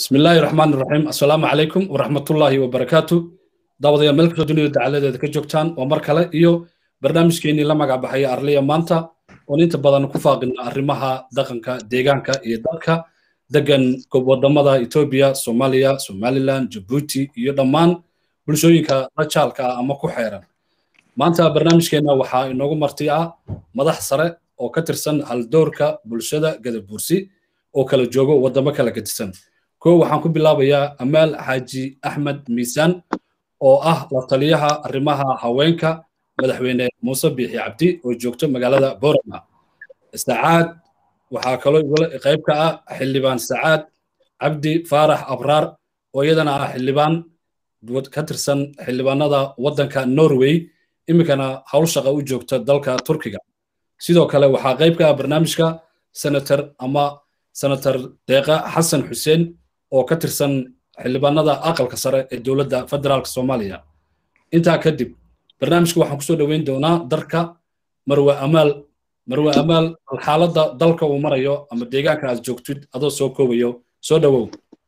بسم الله الرحمن الرحيم السلام عليكم ورحمة الله وبركاته دعوة ملك الدنيا دعالة كجوكتان ومركلة إيو برنامج كيني لما قابحي أرليا مانتا ونينت بدن كفاقنا أرمها دقنكا ديغانكا إيو دالكا دقن كوب ودمدا إثيوبيا سوماليا سوماليلاند جيبوتي إيو دمان بلشوينكا رجالكا أما كحيران maanta barnaamijkeena waxaa inoogu marti ah madax sare oo ka tirsan haldoorka bulshada gadabuursi oo kala joogo waddamo kala gedisan kow waxaan ku bilaabayaa amaal xaaji axmed miisaan oo ah la taliyaha arrimaha haweenka madaxweyne muuse biixi cabdi oo joogto magaalada borama sacaad waxaa kaloo qayb ka ah xildhibaan sacaad cabdi faarax abraar oo iyadana ah xildhibaan ka tirsan xildhibaanada waddanka norway iminkana hawl shaqa u joogta dalka turkiga sidoo kale waxaa qayb ka ah barnaamijka senator ama senator deeqa xasan xuseen oo ka tirsan xildhibaanada aqalka sare ee dowladda federaalka soomaaliya intaa kadib barnaamijka waxaan kusoo dhoweyn doonaa darka marwe amaal marwe amaal xaaladda dalka uu marayo ama deegaanka aad joogtid adoo soo koobayo soo dhowow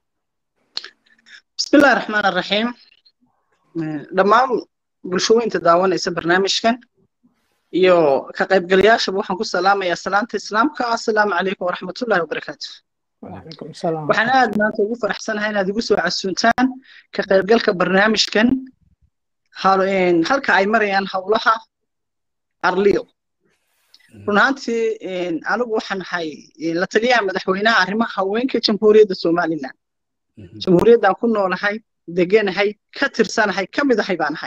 bismillahi raxmaan raxiim dhammaan bulshooyinta daawanaysa barnaamijkan iyo ka qaybgalayaashaba waxaan ku salaamayaa salaanta islaamka assalaamu calaykum waraxmatullahi wabarakaatu waxaan aad maanta ugu faraxsanahay inaad igu soo casuuntaan ka qaybgalka barnaamijkan halka ay marayaan howlaha arliyo run ahaantii anigu waxaan ahay la taliyaha madaxweynaha arrimaha haweenka jamhuuriyadda somaliland jamhuuriyaddaan ku noolahay deganahay ka tirsanahay ka mid ahay baan ahay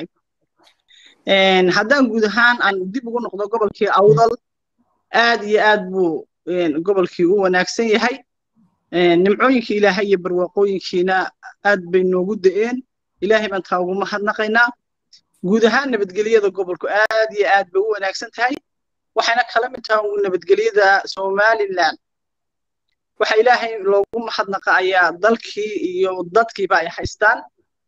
haddaan guud ahaan aan dib ugu noqdo gobolkii awdal aad iyo aad buu gobolkii u wanaagsan yahay nimcooyinkii ilaahay iyo barwaaqooyinkiina aad bay noogu da'een ilaahay baan taa ugu mahadnaqaynaa guud ahaan nabadgelyada gobolku aad iyo aad bay u wanaagsan tahay waxayna kala mid tahay nabadgelyada somaliland waxa ilaahay loogu mahadnaqa ayaa dalkii iyo dadkiiba ay haystaan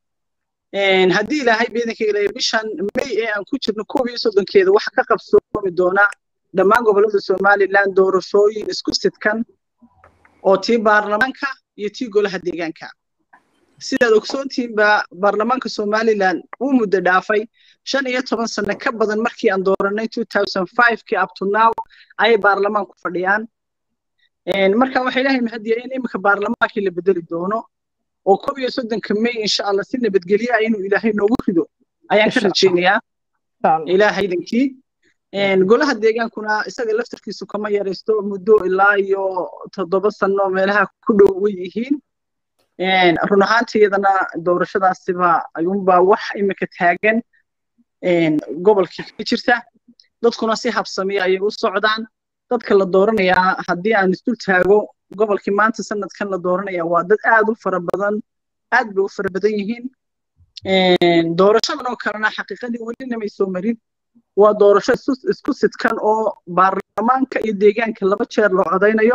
haddii ilaahay beedanka ilaahay bishan may ee aan ku jirno koob iyo soddonkeeda waxa ka qabsoomi doona dhammaan gobollada somaliland doorashooyin isku sidkan oo tii baarlamaanka iyo tii golaha deegaanka sidaad ogsoontiinba baarlamaanka somaliland uu muddo dhaafay shan iyo toban sano ka badan markii aan dooranay kii up to now ayay baarlamaanku fadhiyaan marka waxa ilaahay mahadiya in iminka baarlamaankii la bedeli doono oo koob iyo soddonka may insha allah si nabadgelye ah inuu ilaahay noogu rido ayaan ka rajaynayaa ilaahaydankii golaha deegaankuna isaga laftarkiisu kama yaraysto muddo ilaa iyo toddoba sano meelaha ku dhow way yihiin run ahaantiyadana doorashadaasiba ayuunbaa wax iminka taagan gobolkii ka jirta dadkuna si habsamiya ayay u socdaan dadka la dooranayaa haddii aan isdul taago gobolkii maanta sanadkan la dooranaya waa dad aad u fara badan aad bay u fara badan yihiin doorashadan oo kalena xaqiiqadii welina may soo marin waa doorasho isku sidkan oo baarlamaanka iyo deegaanka laba jeer loo codaynayo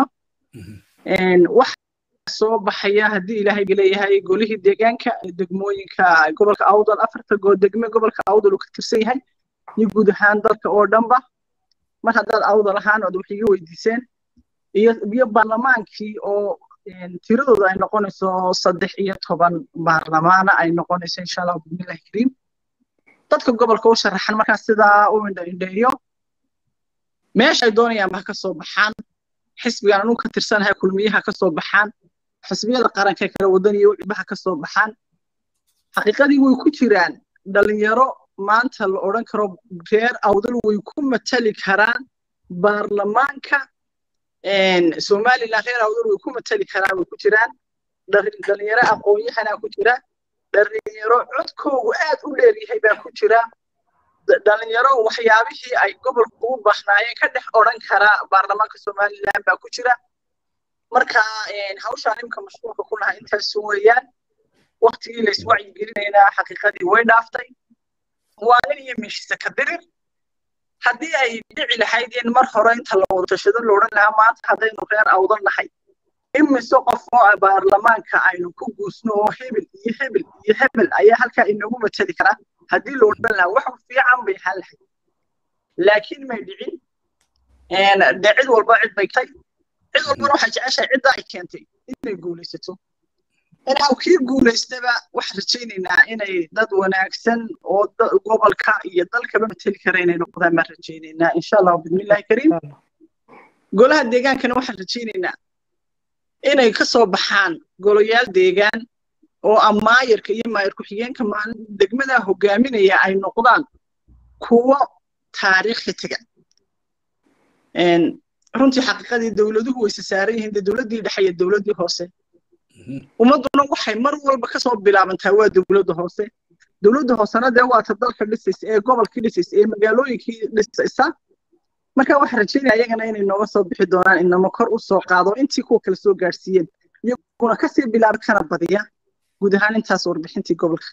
wax soo baxaya haddii ilaahay leeyahay golihii deegaanka degmooyinka gobolka awdal afarta degme gobolka awdal uu ka tirsan yahay iyo guud ahaan dalka oo dhanba mar haddaad awdal ahaan ood wax iga weydiiseen iyo baarlamaankii oo tiradooda ay noqonayso saddex iyo toban baarlamaana ay noqonayso insha allah bismillahi kariim dadka gobolka u sharaxan markaa sidaa u indhaindheeyo meesha ay doonayaanba ha ka soo baxaan xisbigan anuu ka tirsanahay kulmiyaha ka soo baxaan xisbiyada qaranka kale wadan iyo wiciba ha ka soo baxaan xaqiiqadii way ku jiraan dhalinyaro maanta la odhan karo reer awdal way ku matali karaan baarlamaanka somaliland reer awdal way ku matali karaan way ku jiraan dhalinyaro aqoon-yahanaa ku jira dhalinyaro codkoogu aad u dheer yahay baa ku jira dhalinyaro waxyaabihii ay gobolku u baahnaayeen ka dhex odhan karaa baarlamaanka somaliland baa ku jira marka hawshaan imika mashquulka ku lahaa intaas weeyaan waktigii la iswacyigelinaynaa xaqiiqadii way dhaaftay waa nin iyo meeshiisa ka dirir haddii ay dhici lahayd in mar hore inta la wada tashado la odhan lahaa maanta haddaynu reer awdan nahay imise qof oo baarlamaanka aynu ku guusno oo hebel iyo hebel iyo hebel ayaa halkaa inagu matali karaa haddii la odhan lahaa wax fiican bay ahaan lahayd laakiin may dhicin de cid walba cid bay tay cid walbana waxay jeceshahay cidda ay keentay inay guulaysato inaw kii guulaystaba waxaan rajaynaynaa inay dad wanaagsan oo gobolka iyo dalkaba mateli kara inay noqdaan baan rajaynaynaa insha allahu bismillahi kariim golaha deegaankana waxaan rajaynaynaa inay ka soo baxaan golayaal deegaan oo amaayarka iyo maayar ku-xigeenka maalin degmada hogaaminaya ay noqdaan kuwo taariikhi taga runtii xaqiiqadii dowladuhu wayse saaran yihiin dee dowladdii dhexe iyo dowladdii hoose ummadduna waxay mar walba kasoo bilaabantaa waa dowladda hoose dowladda hoosena dee waata dalka dhisaysa ee gobolkii dhisaysa ee magaalooyinkii dhisaysa marka waxaan rajaynaya iyagana inay nooga soo bixi doonaan inama kor u soo qaado intii kuwa kale soo gaadhsiiyeen iyaguna kasii bilaaba kana badiya guud ahaan intaas warbixintii gobolka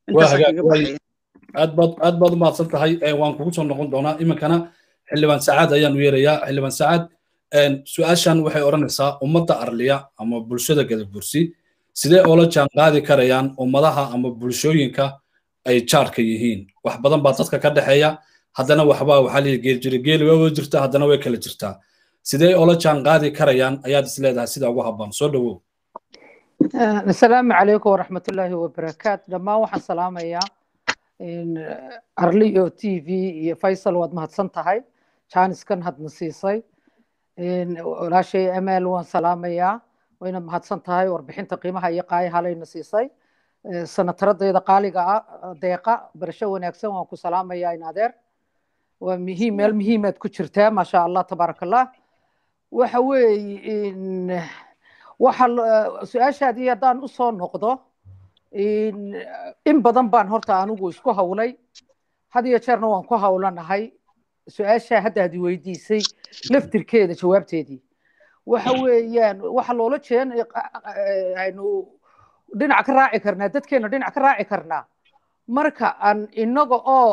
aad baad aad baad u mahadsan tahay waan kugu soo noqon doonaa iminkana xildhibaan sacaad ayaan u yeerayaa xildhibaan sacaad su-aashan waxay odhanaysaa ummadda arliya ama bulshada gadabursi sidee oola jaan qaadi karayaan ummadaha ama bulshooyinka ay jaarka yihiin wax badan baa dadka ka dhexeeya haddana waxbaa waxaa lihi geel jira geeli waa wada jirtaa haddana way kala jirtaa sidee oola jaan qaadi karayaan ayaad is leedahay sida ugu habboon soo dhowow asalaamu calaykum waraxmatullaahi wabarakaatu dhammaan waxaan salaamayaa arliyo t v iyo faysal waad mahadsan tahay jaaniskan hadna siisay walaashay amaal waan salaamayaa wayna mahadsan tahay warbixinta qiimaha iyo qaayahalayna siisay sanataradayda qaaliga ah deeqa barasho wanaagsan waan ku salaamayaa in adeer waa muhiim meel muhiimaad ku jirtaa maasha allah tabaaraka allah waxa weeye waxa su-aashaadii haddaan usoo noqdo in badan baan horta anigu isku hawlay had iyo jeerna waan ku hawlanahay su-aashaa hadda ad weydiisay laftirkeeda jawaabteedii waxa weeyaan waxa loola jeen aynu dhinac ka raaci karnaa dadkeena dhinac ka raaci karnaa marka aan inaga oo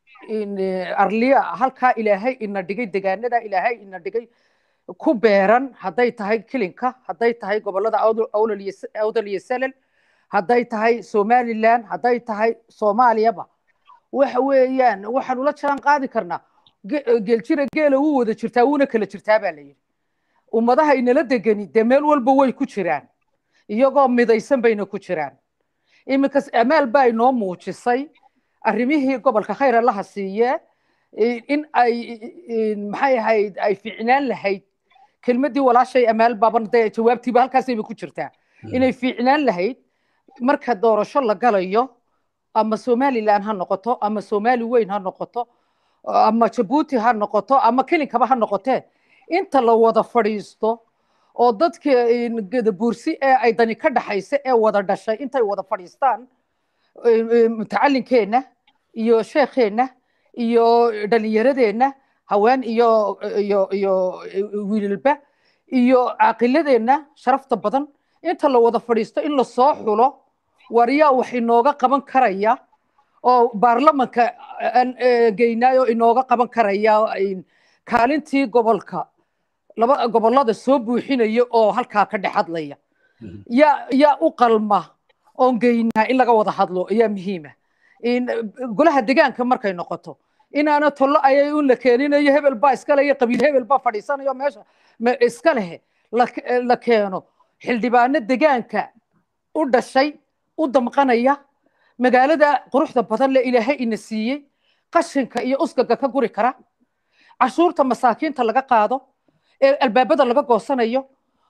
arliya halkaa ilaahay ina dhigay degaanada ilaahay ina dhigay ku beeran hadday tahay kilinka hadday tahay gobolada awdal iyo salal hadday tahay somalilan hadday tahay soomaaliyaba waxa weeyaan waxaan ula jaan qaadi karnaa geeljira geela wuu wada jirtaa wuuna kala jirtaa baa la yidhi ummadaha inala degani dee meel walba way ku jiraan iyagoo midaysan bayna ku jiraan iminkas amaal baa inoo muujisay arrimihii gobolka khayr allaha siiye in ay maxay ahayd ay fiicnaan lahayd kelmaddii walaashay amaal baaban dee jawaabtiiba halkaasayba ku jirtaa inay fiicnaan lahayd marka doorasho la galayo ama somalilan ha noqoto ama somali weyn ha noqoto ama jabuuti ha noqoto ama kelinkaba ha noqotee inta la wada fadhiisto oo dadka gadabuursi ee ay dani ka dhaxaysa ee wada dhashay intay wada fadhiistaan mutacalinkeenna iyo sheekheenna iyo dhalinyaradeenna haween iyo iyo iyo wiilalba iyo caaqiladeenna sharafta badan inta la wada fadhiisto in lasoo xulo waryaa wax inooga qaban karaya oo baarlamanka geynaayo inooga qaban karaya kaalintii gobolka laba gobolada soo buuxinaya oo halkaa ka dhex hadlaya yaa yaa u qalma oon geynaa in laga wada hadlo ayaa muhiima golaha degaanka markay noqoto inaana tollo ayay un la keeninayo hebel baa iska leyo qabiil hebel baa fadhiisanayo meesha iska lehe la keeno xildhibaano degaanka u dhashay u damqanaya magaalada quruxda badan le ilaahay ina siiyey qashinka iyo uskaga ka guri kara cashuurta masaakiinta laga qaado ee albaabada laga goosanayo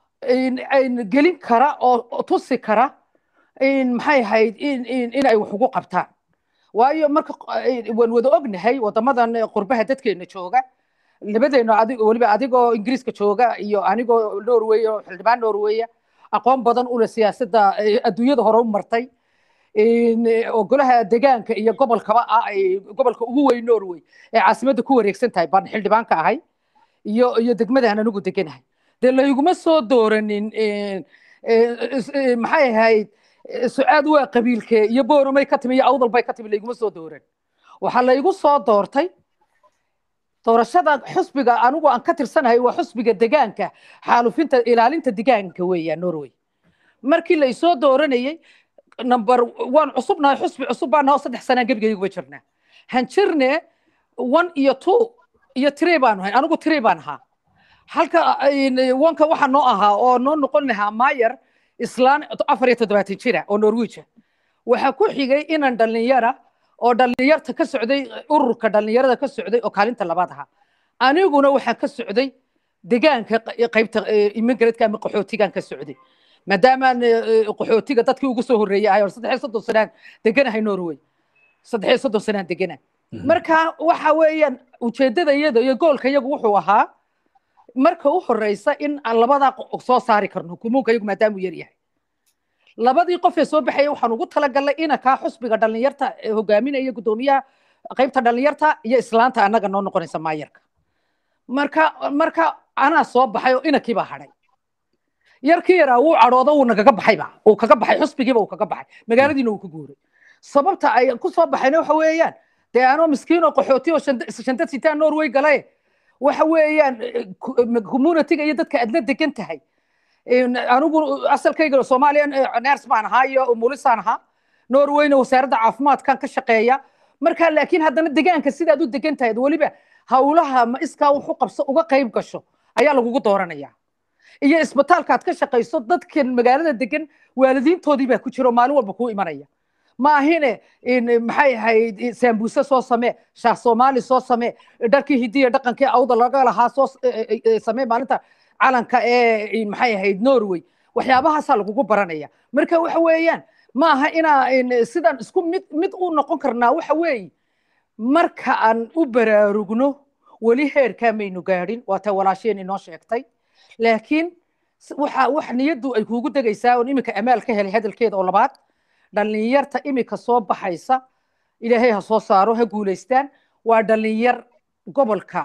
gelin kara oo tusi kara maxay ahayd inay wax ugu qabtaan waayo marka waan wada ognahay wadamadan qurbaha dadkeena jooga labadeena weliba adigoo ingiriiska jooga iyo anigoo norway oo xildhibaan norweya aqoon badan ule siyaasadda adduunyada hore u martay oo golaha degaanka iyo gobolkaba ah ay gobolka ugu weyn norway ee caasimadda ku wareegsan tahay baan xildhibaanka ahay iyo iyo degmadaan anigu deganahay dee layguma soo dooranin maxay ahayd sucaad waa qabiilkee iyo booromay ka timi iyo awdal bay ka timi layguma soo dooran waxaa laygu soo doortay doorashada xusbiga anigu aan ka tirsanahay waa xusbiga degaanka xaalufinta ilaalinta degaanka weeya norway markii la isoo dooranayey number waan cusubnahay xusbi cusub baan nahay oo saddex sanaan gebigayguba jirnaa hanjirne one iyo two iyo three baan ahay anigu three baan ahaa halka wanka waxa noo ahaa oo noo noqon lahaa maayar islaan afar iyo toddobaatan jira oo norwiija waxaa ku xigay inan dhallinyara oo dhallinyarta ka socday ururka dhallinyarada ka socday oo kaalinta labaad ahaa aniguna waxaan ka socday degaanka qaybta immigratka ama qaxootigan ka socday maadaamaan qaxootiga dadkii ugu soo horreeyay ahay oo saddex iyo soddon sanaan deganahay norway saddex iyo soddon sanaan degana marka waxa weeyaan ujeeddada iyada iyo goolka iyagu wuxuu ahaa marka u horeysa in aan labadaa soo saari karno kumuunka iyagu maadaamuu yar yahay labadii qof ee soo baxaya waxaan ugu talagalnay inankaa xusbiga dhallinyarta hogaaminaya guddoomiyaha qaybta dhallinyarta iyo islaanta annaga noo noqonaysa maayarka marka marka anaa soo baxay oo inankii baa hadhay yarkii yaraa wuu cadhoodo wuu nagaga baxayba uu kaga baxay xusbigiiba uu kaga baxay magaaladiina wuu ka guuray sababta ay ku soo baxayna waxa weeyaan dee anoo miskiin oo qaxooti oo shanta sitaan norway galaye waxa weeyaan communityga iyo dadka aad la degan tahay anigu asalkayga soomaaliya ners baan ahaa iyo umulisaan ahaa norwayna wasaaradda caafimaadkan ka shaqeeya marka laakiin haddana degaanka sidaad u degan tahay weliba hawlaha ma iskaa wuxu qabso uga qayb gasho ayaa lagugu dooranaya iyo isbitaalka aad ka shaqayso dadkan magaalada degan waalidiintoodii baa ku jira oo maalin walba kuu imanaya ma ahine maxay ahayd saambuuse soo samee shaah soomaali soo samee dharkii hidiya dhaqankii awda laga lahaa soo samee maalinta calanka ee maxay ahayd norway waxyaabahaasaa lagugu baranaya marka waxa weeyaan ma aha inaa sidaan isku mid mid u noqon karnaa waxa weeye marka aan u baraarugno weli heerkaa maynu gaadhin waa ta walaasheen inoo sheegtay laakiin waxa wax niyaddu ay kuugu degaysaa oon iminka amaal ka helay hadalkeeda oo labaad dhallinyarta iminka soo baxaysa ilaahay ha soo saaro ha guulaystaan waa dhallinyar gobolka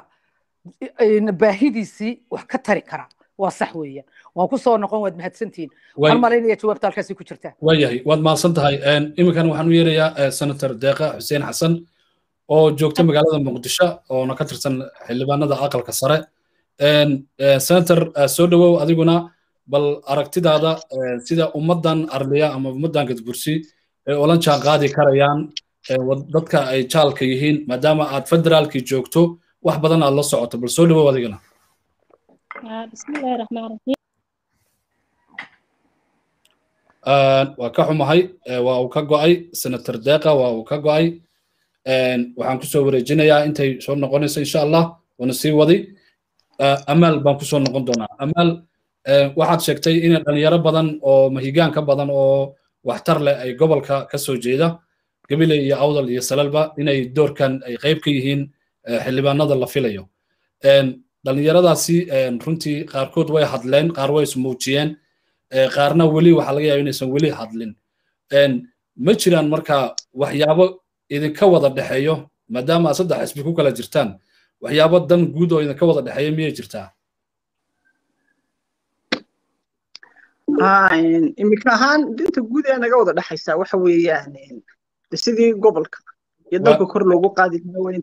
baahidiisii wax ka tari kara waa sax weeyaan waan ku soo noqon waad mahadsantihiin waxaan malaynaya jawaabta halkaasi ku jirtaa waayahay waad mahadsan tahay iminkan waxaan u yeerayaa senator deeqa xuseen xasan oo joogta magaalada muqdisho oona ka tirsan xildhibaanada aqalka sare senator soo dhowow adiguna bal aragtidaada sida ummaddan arliya ama ummaddan gadbursi ay olan jaan qaadi karayaan dadka ay jaalka yihiin maadaama aad federaalkii joogto wax badan aad la socoto bal soo dhowow adigana bismillahi raxmaan raxiim waa ka xumahay waa uu ka go'ay senator deeqa waa uu ka go'ay waxaan kusoo wareejinayaa intay soo noqonayso insha allah waana sii wadi amaal baan kusoo noqon doonaa amaal waxaad sheegtay in dhalinyaro badan oo mahigaan ka badan oo waxtar leh ay gobolka ka soo jeeda gabiley iyo awdal iyo salalba inay doorkan ay qayb ka yihiin xildhibaanada la filayo dhalinyaradaasi runtii qaarkood way hadleen qaar way ismuujiyeen qaarna weli waxaa laga yaaba inaysan weli hadlin ma jiraan marka waxyaabo idinka wada dhexeeyo maadaama aad saddex xisbi ku kala jirtaan waxyaabo dan guud oo idinka wada dhexeeya miyay jirtaa imika ahaan dinta guud ee naga wada dhexaysaa waxa weeyaan sidii gobolka iyo dalka kor loogu qaadi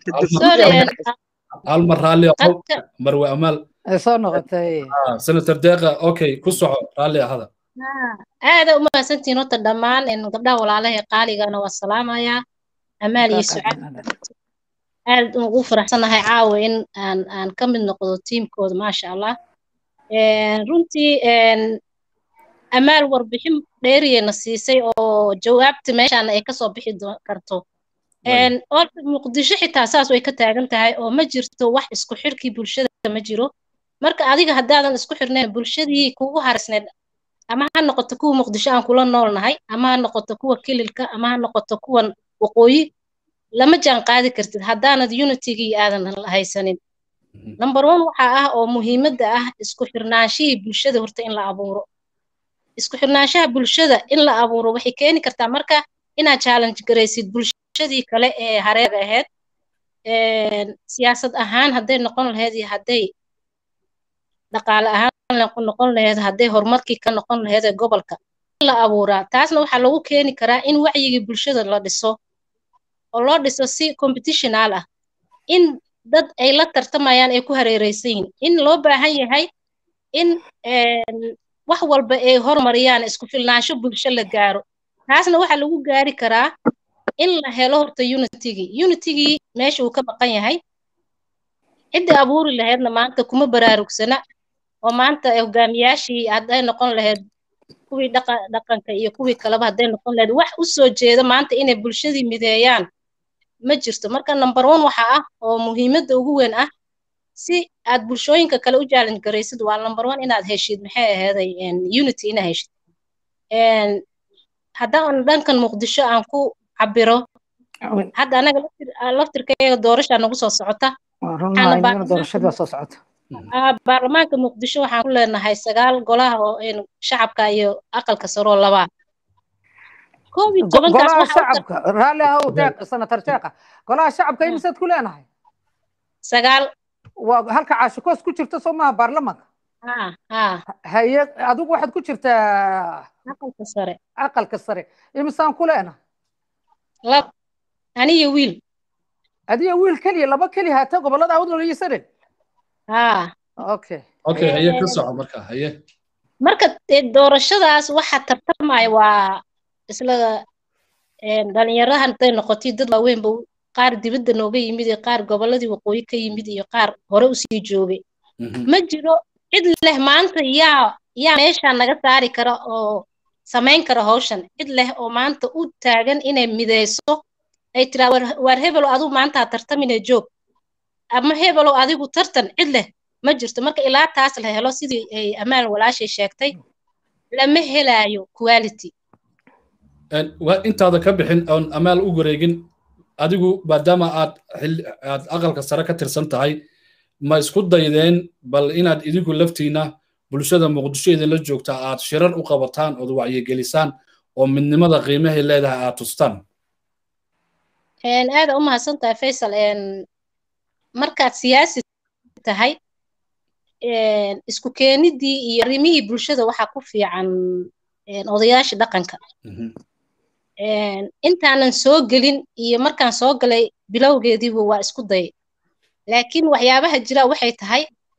hal mar raalli marwe amaal soo noqotay senator deeqa okay ku soco raalli ahada aada u mahadsantihiin horta dhammaan gabdhaha walaalaha qaaligana waa salaamayaa amaal iyo sucaad aad ugu faraxsanahay caawa in aan aan ka mid noqdo tiimkooda maasha allah runtii amaal warbixin dheeriyena siisay oo jawaabta meeshaan ay kasoo bixi karto orta muqdisho xitaa saas way ka taagan tahay oo ma jirto wax isku xirkii bulshada ma jiro marka adiga haddaadan isku xirnayn bulshadii kugu harisneed ama ha noqoto kuwa muqdisho aan kula noolnahay ama ha noqoto kuwa kililka ama ha noqoto kuwan waqooyi lama jaan qaadi kartid haddaanad unitigii aadan haysanin number one waxa ah oo muhiimadda ah isku xirnaanshihii bulshada horta in la abuuro isku xirnaanshaha bulshada in la abuuro waxay keeni kartaa marka inaad challenge garaysid bulshadii kale ee hareer ahayd siyaasad ahaan hadday noqon lahayd iyo hadday dhaqaale ahaan noqon lahayd hadday horumarkii ka noqon lahayd ee gobolka in la abuuraa taasna waxaa lagu keeni karaa in wacyigii bulshada la dhiso oo loo dhiso si competitional ah in dad ay la tartamayaan ay ku hareereysan yihiin in loo baahan yahay in wax walba ay hormariyaan isku filnaansho bulsho la gaaro taasna waxaa lagu gaari karaa in la helo horta unitigii unitigii meesha uu ka maqan yahay ciddii abuuri lahaydna maanta kuma baraarugsana oo maanta hogaamiyaashii hadday noqon lahayd kuwii dhaqanka iyo kuwii kaleba hadday noqon lahayd wax u soo jeeda maanta inay bulshadii mideeyaan ma jirto marka number one waxa ah oo muhiimadda ugu weyn ah si aad bulshooyinka kale u challenge garaysid waa number one inaad heshid maxay ahaaday unity inaad heshid haddaan dhankan muqdisho aan ku cabiro hadda anaga laftirkayga doorashaa nagu soo socota baarlamaanka muqdisho waxaan ku leenahay sagaal golaha oo shacabka iyo aqalka saroo labaa golaha shacabka raalli ahow deeq senator deeqa golaha shacabka imisaad ku leenahay sagaal waa halka caashikoos ku jirta soo maaha baarlamaanka haye adigu waxaad ku jirtaa aqalka sare aqalka sare imisaan ku leenahay lab aniyo wiil adiyo wiil keliya laba keliya haata gobolada awdal iyo saren okay okay haye ka soco marka haye marka doorashadaas waxa tartamaya waa isla dhalinyarahan hadday noqotay dad waaweynba qaar dibadda nooga yimid iyo qaar gobolladii waqooyi ka yimid iyo qaar hore usii joogay ma jiro cid leh maanta yaa yaa meeshaa naga saari kara oo samayn kara hawshan cid leh oo maanta u taagan inay mideyso ay tiraa waar hebelo adigu maantaa tartamina joog ama hebelo adigu tartan cid leh ma jirto marka ilaa taas la helo sidii ay amaan walaashay sheegtay lama helaayo quality intaada ka bixin oon amaal u wareegin adigu maadaama aad aad aqalka sare ka tirsan tahay ma isku daydeen bal inaad idinku laftiina bulshada muqdisho idinla joogta aad shirar u qabataan ood wacyigelisaan oo midnimada qiimahay leedahay aad tustaan aada u mahadsan tahay faysal markaad siyaasi tahay isku keenidii iyo arrimihii bulshada waxaa ku fiican odayaasha dhaqanka intaanan soo gelin iyo markaan soo galay bilowgeediiba waa isku dayay laakiin waxyaabaha jira waxay tahay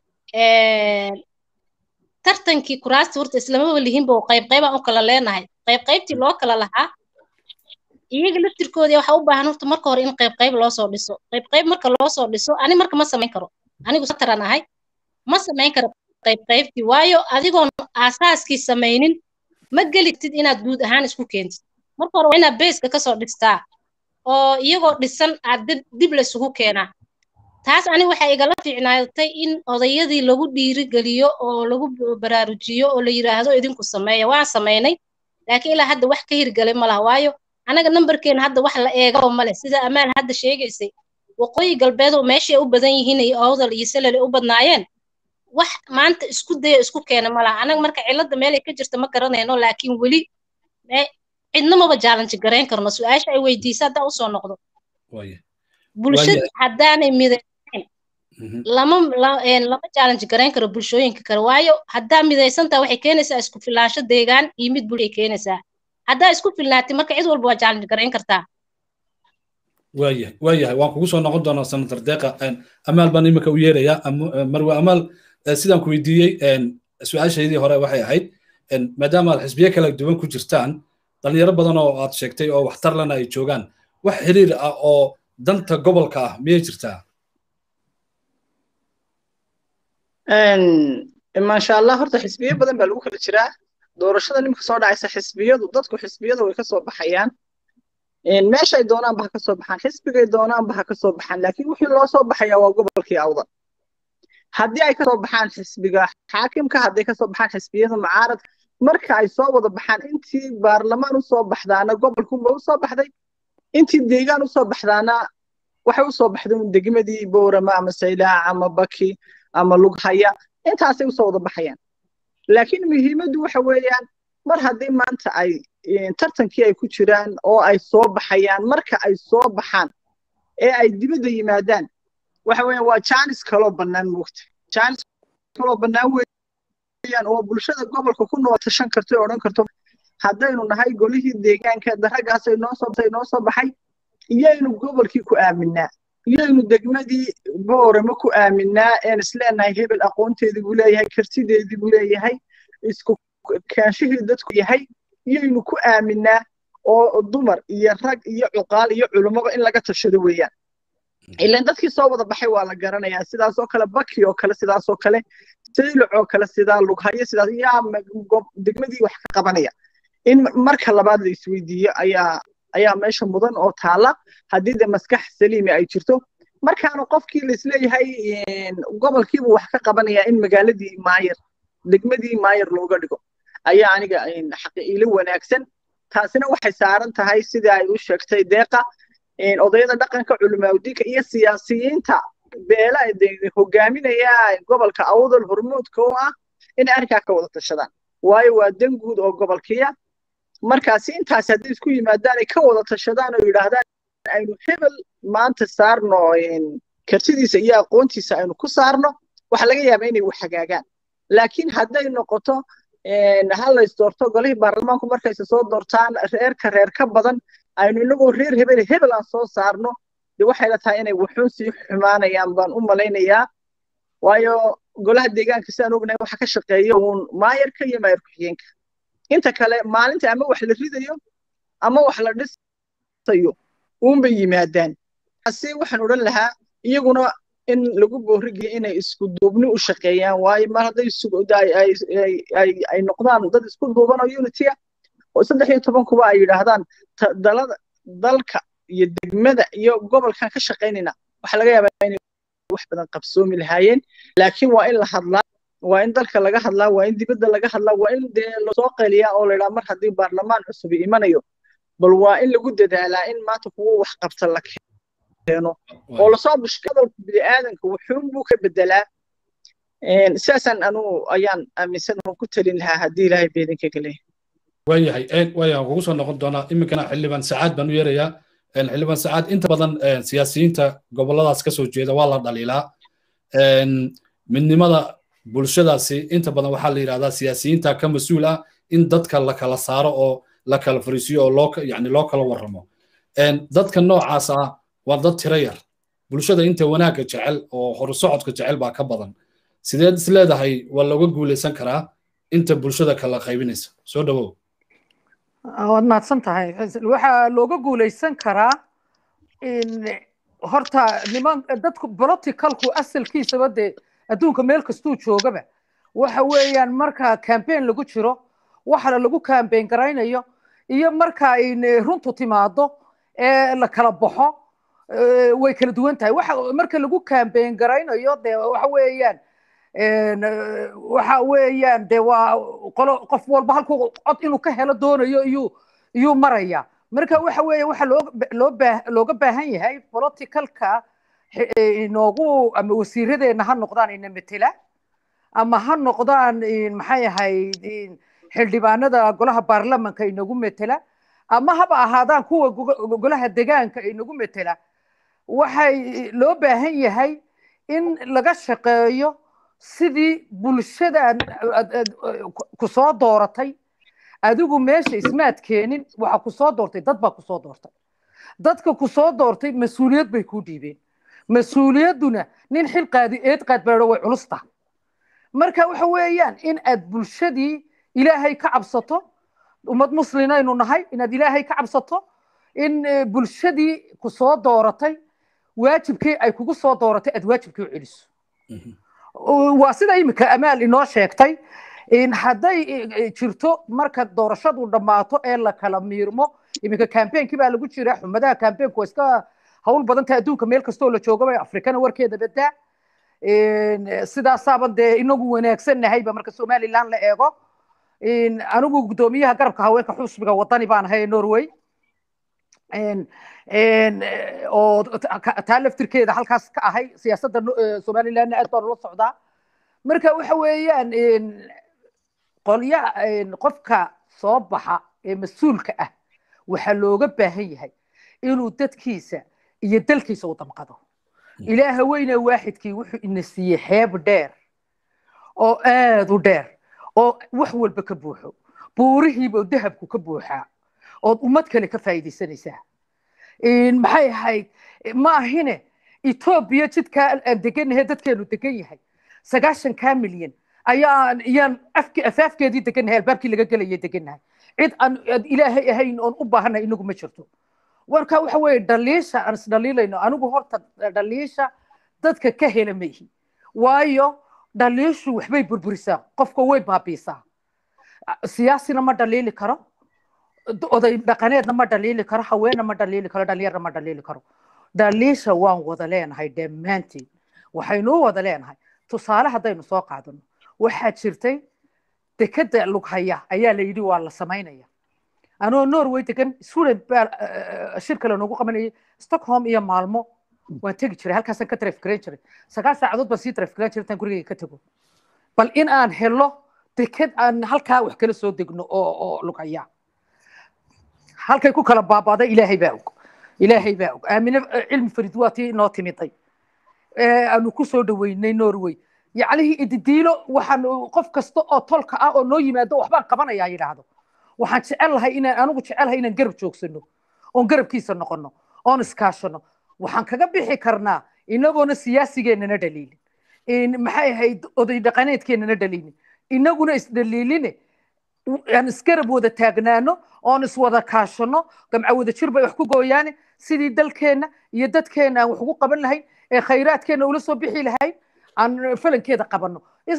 tartankii kuraasta horta islamaba lihinba oo qayb qaybaan u kala leenahay qayb qaybtii loo kala lahaa iyaga laftirkoodii waxaa u baahan horta marka hore in qayb qayb loo soo dhiso qayb qayb marka loo soo dhiso ani marka ma samayn karo anigu sataran ahay ma samayn karo qayb qaybtii waayo adigoon aasaaskii samaynin ma gelitid inaad guud ahaan isku keentid marka hore waa inaad beeska kasoo dhistaa oo iyagoo dhisan aad dib laysugu keenaa taas ani waxay igala fiicnaatay in odayadii lagu dhiirigeliyo oo lagu baraarujiyo oo la yidhaahdo idinku sameeya waan samaynay laakiin ilaa hadda wax ka hirgelay ma laha waayo anaga nambarkeena hadda wax la eegaba male sida amaal hadda sheegaysay waqooyi galbeed oo meeshay u badan yihiin iyo awdal iyo salale u badnaayeen wax maanta isku daya isku keena ma laha anaga marka cilladda meelay ka jirta ma garanayno laakiin weli cidna maba jaalanji garayn karno su-aasha ay weydiisa haddaa usoo noqdo bulshada haddaanay midaysayn lama lama jaalanji garayn karo bulshooyinka kale waayo haddaa midaysantaa waxay keenaysaa isku filaansho deegaan iyo mid bulshay keenaysaa haddaa isku filnaatay marka cid walba waa jaalanji garayn kartaa waayahay waayahay waan kugu soo noqon doonaa senator deeqa amaal baan imika u yeerayaa marwe amaal sidaan ku weydiiyey su-aashaydii hore waxay ahayd maadaama aad xisbiye kala duwan ku jirtaan dhalinyaro badan oo aad sheegtay oo waxtar lana ay joogaan wax xiriir ah oo danta gobolka ah miyay jirtaa maasha allah horta xisbiyo badan baa lagu kala jiraa doorashada nimka soo dhacaysa xisbiyadu dadku xisbiyada way kasoo baxayaan meeshay doonaanba ha kasoo baxaan xisbigay doonaanba ha kasoo baxaan laakiin wixii loo soo baxaya waa gobolkii awdal haddii ay kasoo baxaan xisbiga xaakimka hadday kasoo baxaan xisbiyada mucaaradka marka ay soo wada baxaan intii baarlamaan usoo baxdaana gobolkunba usoo baxday intii deegaan usoo baxdaana waxay usoo baxday degmadii boorama ama saylaac ama baki ama lughaya intaasay usoo wada baxayaan laakiin muhiimaddu waxa weeyaan mar haddii maanta ay tartankii ay ku jiraan oo ay soo baxayaan marka ay soo baxaan ee ay dibadda yimaadaan waxa weeyaan waa jaanis kaloo bannaan moogta jaanis kaloo bannaan weeyaan oo bulshada gobolka ku nool tashan karto ee odhan karto haddaynu nahay golihii deegaanka daragaas ay noo soo noo soo baxay iyaynu gobolkii ku aaminaa iyaynu degmadii boorama ku aaminaa een isleenahay hebel aqoonteedii buu leeyahay kartideedii buu leeyahay isku kaanshihii dadku yahay iyaynu ku aaminaa oo dumar iyo rag iyo cuqaal iyo culummaba in laga tashado weeyaan ilan dadkii soo wada baxay waa la garanayaa sidaasoo kale baki oo kale sidaasoo kale saylucoo kale sidaa lughayo sidaas yaa degmadii wax ka qabanaya in marka labaad la isweydiiyo ayaa ayaa meesha mudan oo taala haddii de maskax saliimi ay jirto markaana qofkii laisleeyahay gobolkiibu wax ka qabanaya in magaaladii maayar degmadii maayar looga dhigo ayaa aniga xaqiilo wanaagsan taasina waxay saaran tahay sida ay u sheegtay deeqa odayada dhaqanka culimaaudiinka iyo siyaasiyiinta beela hogaaminaya gobolka awdal hormuudka oo ah inay arrinkaa ka wada tashadaan waayo waa dan guud oo gobolkiya markaasi intaas hadday isku yimaadaan ay ka wada tashadaan oo yidhaahdaan aynu hebel maanta saarno kartidiisa iyo aqoontiisa aynu ku saarno waxa laga yaabaa inay wax hagaagaan laakiin hadday noqoto ha lays doorto golihii baarlamaanku markayse soo doortaan reerka reer ka badan aynu inagoo reer hebel hebel aan soo saarno de waxay la tahay inay wuxuun sii xumaanayaan baan u malaynayaa waayo golaha deegaanka sidaan ognahay waxa ka shaqeeya uun maayarka iyo maayar ku-xigeenka inta kale maalinta ama wax la ridayo ama wax la dhisayo uunbay yimaadaan ase waxaan odhan lahaa iyaguna in lagu boorigiyo inay isku duubni u shaqeeyaan waayo mar hadday ay noqdaan dad isku duuban oo unitya oo saddex iyo toban kuba ay yidhaahdaan dalada dalka iyo degmada iyo gobolkan ka shaqaynayna waxaa laga yaabaa inay wax badan qabsoomi lahaayeen laakiin waa in la hadlaa waa in dalka laga hadlaa waa in dibadda laga hadlaa waa in dee lasoo qeliyaa oo laydhaa mar haddii baarlamaan cusub imanayo bal waa in lagu dadaalaa in maanta kuwa wax qabta la keeno oo lasoo bushka hadalka bini'aadanka wuxuun buu ka bedelaa sidaasaan anugu ayaan aaminsan oo ku talin lahaa haddii ilaahay beedinka galeeya waayahay waayahan kugu soo noqon doonaa iminkana xildhibaan sacaad baan u yeerayaa xildhibaan sacaad inta badan siyaasiyiinta goboladaas ka soo jeeda waa la dhaliilaa midnimada bulshadaasi inta badan waxaa la yidhahdaa siyaasiyiinta ka mas-uul ah in dadka la kala saaro oo la kala fariisiyo oo loo yani loo kala warramo dadka noocaas ah waa dad tiro yar bulshada inta wanaagga jecel oo horusocodka jecel baa ka badan sideed is leedahay waa looga guulaysan karaa inta bulshada kala qaybinaysa soo dhawow waad mahadsan tahay waxaa looga guulaysan karaa horta niman dadku politicalku asalkiisaba dee adduunka meel kastuu joogaba waxa weeyaan marka campaign lagu jiro waxana lagu campaign garaynayo iyo marka ay runtu timaado ee la kala baxo way kala duwan tahay waxa marka lagu campaign garaynayo dee waxa weeyaan waxa weeyaan dee waa qolo qof walba halkuu cod inuu ka helo doonayo iyuu iyuu maraya marka waxa weeye waxa loo loo baa looga baahan yahay politicalka inoogu ama wasiiradeena ha noqdaan ina metela ama ha noqdaan maxay ahayd xildhibaanada golaha baarlamanka inagu metela ama haba ahaadaan kuwa golaha degaanka inagu metela waxay loo baahan yahay in laga shaqeeyo sidii bulshada ku soo dooratay adigu meesha ismaad keenin waxa ku soo doortay dad baa ku soo doortay dadka ku soo doortay mas-uuliyad bay ku dhiibeen mas-uuliyadduna nin xil qaadi eed qaadbaadho way culusta marka waxa weeyaan in aad bulshadii ilaahay ka cabsato ummad muslinaynu nahay inaad ilaahay ka cabsato in bulshadii ku soo dooratay waajibkii ay kugu soo dooratay aad waajibkii u celiso waa sida iminka amaal inoo sheegtay hadday jirto marka doorashadu dhammaato ee la kala miirmo iminka campainkii baa lagu jira xumadaha campaignku waa iska hawl badanta adduunka meel kastoo la joogaba afrikana warkeeda badaa sidaasaaban dee inagu wanaagsan nahayba marka somaliland la eego anigu guddoomiyaha garabka haweenka xusbiga wadani baan ahay norway oo taa laftirkeeda halkaas ka ahay siyaasadda somalilandna aad baan ula socdaa marka waxa weeyaan qolya qofka soo baxa ee mas-uulka ah waxaa looga baahan yahay inuu dadkiisa iyo dalkiisa u damqado ilaaha weyne waaxidkii wuxuu ina siiyey xeeb dheer oo aad u dheer oo wax walba ka buuxo buurihiiba dahabku ka buuxaa ood ummad kale ka faa'iidaysanaysaa maxay ahayd ma ahine etoobiya jidkaa aan deganahay dadkeenu degan yahay sagaashankaa milyan ayaan iyaan afaafkeedii degannahay albaabkii laga gelayay degannahay cid aan ilaahay ahayn oon u baahanay inagu ma jirto warka waxa weeye dhaliisha aan isdhaliilayno anigu horta dhaliisha dadka ka hela maihi waayo dhaliishu waxbay burburisaa qofka way baabiisaa siyaasina ma dhaliili karo oday dhaqaneedna ma dhaliili karo haweenna ma dhaliili karo dhalinyarna ma dhaliili karo dhaliisha waan wada leenahay dhammaantiin waxaynu u wada leenahay tusaale haddaynu soo qaadano waxaa jirtay dekeda lughaya ayaa la yidhi waa la samaynaya anoo norway degan sweden baa shir kale noogu qabanayay stockholm iyo maalmo waan tegi jiray halkaasaan ka trafgaran jiray sagaal saacadood baan sii trafgaran jiray intaan gurigayga ka tego bal in aan helo deked aan halkaa wax kala soo degno oo oo lughaya halkay ku kala baabaaday ilaahay baa og ilaahay baa og aamine cilmi farid waa tii inoo timiday aanu ku soo dhaweynay norway yacnihii ididiilo waxaan qof kasta oo tolka ah oo noo yimaado waxbaan qabanayaa yidhaahdo waxaan jecel lahay inaan anigu jecelahay inaan garab joogsano oon garabkiisa noqono oon iskaashano waxaan kaga bixi karnaa inagoona siyaasigeennana dhaliilin maxay ahayd oday dhaqaneedkeennana dhaliilin inaguna isdhaliiline aan isgarab wada taagnaano oon iswada kaashano gamca wada jir bay wax ku gooyaane sidii dalkeenna iyo dadkeenna aan wax ugu qaban lahayn ee khayraadkeenna ula soo bixi lahayn aan falankeeda qabano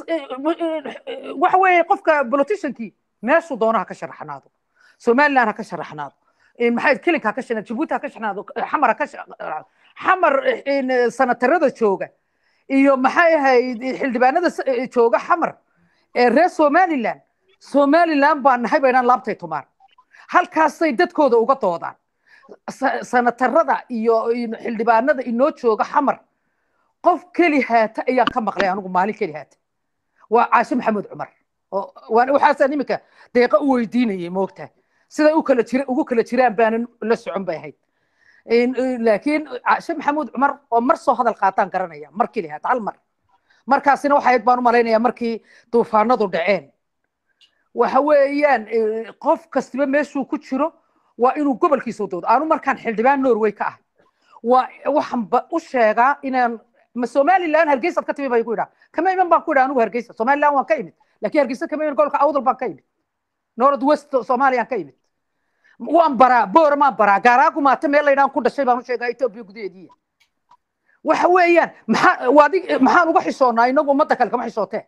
waxa weeye qofka politiciankii meeshuu doono ha ka sharaxnaado somaliland ha ka sharaxnaado maxay kelinka ha ka sharaxnaado jabuuti ha ka sharaxnaado xamar ha ka xamar sanatarada jooga iyo maxay ahayd xildhibaanada jooga xamar ee reer somaliland somaliland baa nahay baynaan laabtay tumaan halkaasay dadkooda uga doodaan sanatarada iyo xildhibaanada inoo jooga xamar qof keli haata ayaan ka maqlay anigu maalin keli haata waa caashe maxamed cumar waxaasaan iminka deeqa u weydiinayay moogtaa siday u kala jira ugu kala jiraan baanan la socon bay ahayd laakiin caashe maxamuud cumar oo mar soo hadal qaataan garanaya mar keli haata hal mar markaasina waxay ahayd baan u malaynayaa markii duufaanadu dhaceen waxa weeyaan qof kastiba meeshuu ku jiro waa inuu gobolkiisa u doodo aanu markaan xildhibaan norway ka ah waa waxaan u sheegaa inaan ma somaliland hargeysaad ka timi bay ku idhaa kama iman baan ku idhaa anigu hargeysa somaliland waan ka imid laakiin hargeysa kama iman gobolka awdal baan ka imid north west soomaaliyaan ka imid waan baraa boor maan baraa gaaraagu maata meel laydhaan ku dhashay baan u sheegaa etoobiya gudaheediiya waxa weeyaan maxaa waadi maxaan uga xishoonnaa inagu ummadda kale kama xishootee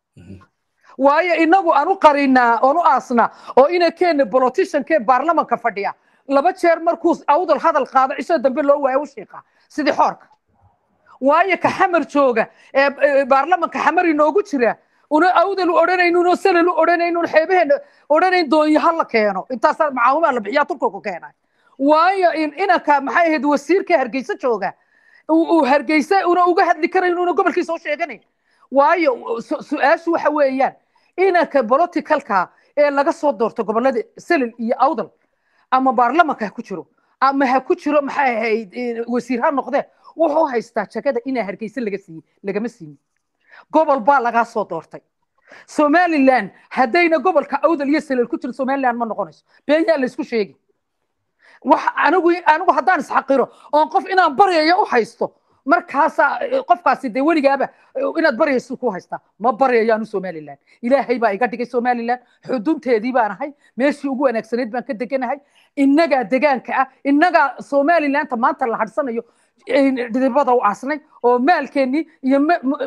waayo inagu aan u qarinaa oon u aasnaa oo inankeena politiciankee baarlamanka fadhiya laba jeer markuu awdal hadal qaado cisho dambe loo waayo u shiiqa sidii xoorka waayo ka xamar jooga ee baarlamanka xamar inoogu jira una awdal u odhanayn una salal u odhanayn una xeebaheena odhanayn doonyaha la keeno intaasaa macaawimaa la bixiyaa turka ku keenay waayo inanka maxay ahayd wasiirka hargeysa jooga uu hargeysa una uga hadli karayn una gobolkiisa u sheeganayn waayo su-aashu waxa weeyaan inanka politicalka ee laga soo doorto gobolada salil iyo awdal ama baarlamanka ha ku jiro ama ha ku jiro maxay ahayd wasiir ha noqdee wuxuu haystaa jagada inaa hargeysa laga siiyey lagama siinin gobol baa lagaa soo doortay somaliland haddayna gobolka awdal iyo salil ku jiro somaliland ma noqonayso beenyaa laysku sheegi wax anigu anigu haddaan isxaqiro oon qof inaan baryayo u haysto markaasaa qofkaasi dee weligaaba inaad baryayso ku haystaa ma baryayaanu somaliland ilaahay baa iga dhigay somaliland xudunteedii baan ahay meeshii ugu wanaagsanayd baan ka deganahay innagaa degaanka ah innagaa somalilanta maanta la hadhsanayo dhidibada u aasnay oo maalkeennii iyo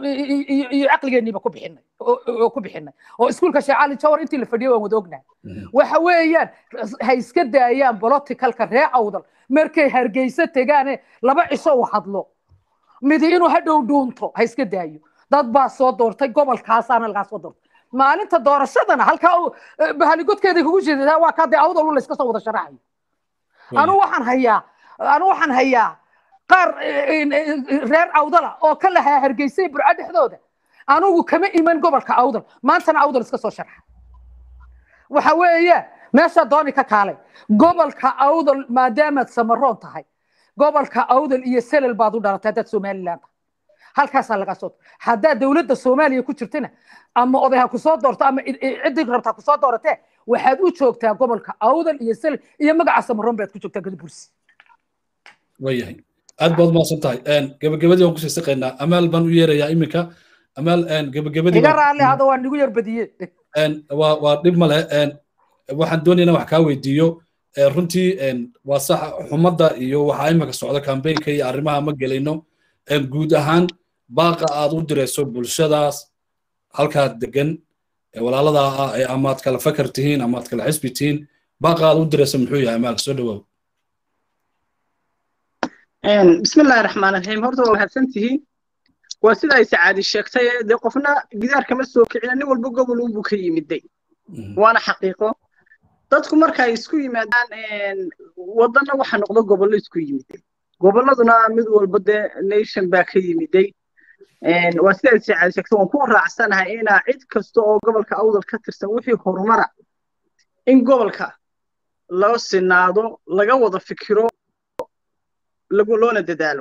iyo caqligeenniiba ku bixinay oo ku bixinay oo iskuulka sheekh cali jawar intii la fadhiyay waan wada ognahay waxa weeyaan ha iska daayaan politicalka ree awdal markay hargeysa tegaane laba cisho u hadlo midi inuu hadhow dhuunto ha iska daayo dad baa soo doortay gobolkaasaana lagaa soo doortay maalinta doorashadana halkaa bahaligodkeeda kugu jeedaa waa kaa dee awdal layska soo wada sharaxayo anu waxaan hayaa anu waxaan hayaa qaar reer awdala oo ka lahaa hargeysay burco dhexdooda anugu kama iman gobolka awdal maantana awdal iska soo sharxa waxa weeye meesha dooni ka kaalay gobolka awdal maadaamaad samaroon tahay gobolka awdal iyo selel baad u dhalatay haddaad somaliland tahay halkaasaa lagaa soo haddaad dowladda soomaaliya ku jirtana ama oday ha kusoo doorto ama ciddii rabta ha kusoo dooratee waxaad u joogtaa gobolka awdal iyo selel iyo magaca samaroon baad ku joogtaa gadabursi wayahay aad baad umahadsan tahay gabagabadii waan kusii siqaynaa amaal baan u yeerayaa iminka amaal gabagabadii iga raalli hada waa nigu yar badiye waa waa dhib ma leh waxaan doonayaa wax kaa weydiiyo runtii waa sax xumadda iyo waxaa iminka socda kambeynka iyo arrimaha ma gelayno guud ahaan baaqa aad u dirayso bulshadaas halkaa degan ee walaalada ah ee amaad kala fakar tihiin amaad kala xisbi tihiin baaqaad u diraysa muxuu yahay amaal soo dhawaaw بسم الله الرحمن الرحيم horta waa mahadsantihiin waa sida ay sacaadi sheegtay dee qofna gidaar kama soo kicina nin walba gobol unbuu ka yimiday waana xaqiiqo dadku marka ay isku yimaadaan waddanna waxa noqdo gobollo isku yimiday gobolladuna mid walba dee nation baa ka yimiday waa sida ay sacaadi sheegtay waan ku raacsanahay inaa cid kasta oo gobolka awdal ka tirsan wixii horumara in gobolka loo sinaado laga wada fikiro lagu loona dadaalo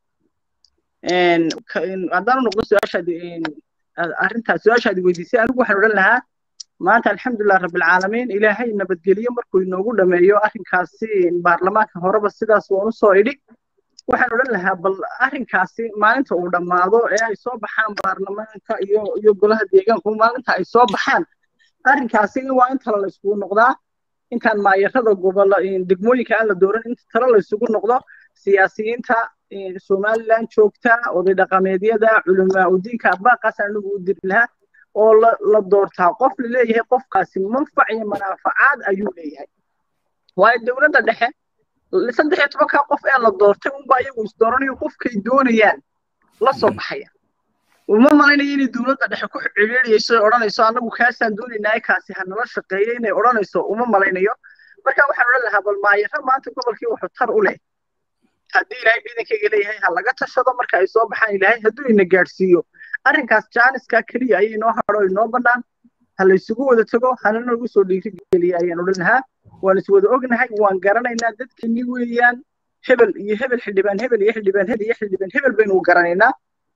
haddaan noqdo su-aashaad arrintaas su-aashaad weydiisay anigu waxaan odhan lahaa maanta alxamdulilah rabbilcaalamiin ilaahay nabadgeliyo markuu inoogu dhameeyo arrinkaasi baarlamaanka horeba sidaas waan usoo idhi waxaan odhan lahaa bal arrinkaasi maalinta uu dhammaado ee ay soo baxaan baarlamaanka iyo iyo golaha deegaanku maalinta ay soo baxaan arrinkaasi waa in tala la isugu noqdaa intaan maayarada gobolla degmooyinka aan la dooran inta tala la isugu noqdo siyaasiyiinta somaliland joogta oday dhaqameedyada culamaa udiinka baaqaas anigu u diri lahaa oo la doortaa qof la leeyahay qofkaasi manfac iyo manaafacaad ayuu leeyahay waayo dowladda dhexe saddex iyo tobankaa qof ee la doortay unba iyagu isdooranayo qofkay doonayaan la soo baxaya uma malaynayo inay dowladda dhexe ku ciriiriyayso ay odhanayso annagu kaasaan doonaynaa kaasi ha nala shaqeeyo inay odhanayso uma malaynayo marka waxaan odhan lahaa bal maayaro maanta gobolkii wuxuu tar u leh haddii ilaahay ciidankayga leeyahay ha laga tashado marka ay soo baxaan ilaahay hadduu ina gaadhsiiyo arrinkaas jaaniska keliya ayay inoo hadho inoo bannaan ha laysugu wada tago hana nagu soo dhiirigeliya ayaan odhan lahaa waan iswada ognahay waan garanaynaa dadkeenni weeyaan hebel iyo hebel xildhibaan hebel iyo xildhibaan hebel iyo xildhibaan hebel baynu garanaynaa